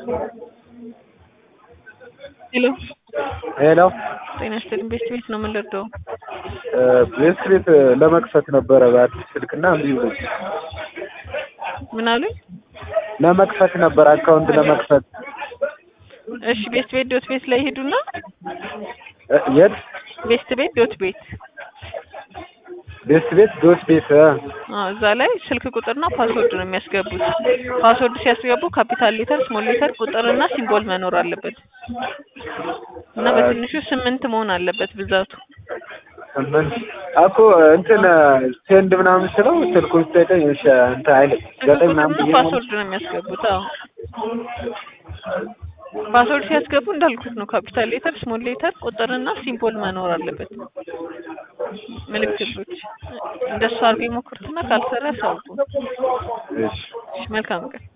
ሄሎ ሄሎ ጤና ይስጥልኝ። ቤስት ቤት ነው የምንረዳው? ቤስት ቤት ለመክፈት ነበረ በአዲስ ስልክና እምቢ ብሎኝ ምን አሉኝ? ለመክፈት ነበር አካውንት ለመክፈት እሺ ቤስት ቤት ዶት ቤት ላይ ሄዱና እ የት ቤስት ቤት ዶት ቤት ቤስት ቤት ዶት ቤት እ አዎ እዛ ላይ ስልክ ቁጥርና ፓስወርድ ነው የሚያስገቡት። ፓስወርድ ሲያስገቡ ካፒታል ሌተር፣ ስሞል ሌተር፣ ቁጥርና ሲምቦል መኖር አለበት እና በትንሹ ስምንት መሆን አለበት ብዛቱ። ስምንት እኮ እንትን ሴንድ ምናምን ስለው ስልኩ ሲሰጠኝ እሺ እንትን አይልም ስልክ ዘጠኝ ምናምን ቁጥርና ብዬ ነው ፓስወርድ ነው የሚያስገቡት። አዎ ፓስወርድ ሲያስገቡ እንዳልኩት ነው ካፒታል ሌተር፣ ስሞል ሌተር፣ ቁጥርና ሲምቦል መኖር አለበት። ምልክቶች እንደሱ አድርገው ይሞክሩትና ካልሰራ ያሳውቁ። እሺ እሺ መልካም ቀን።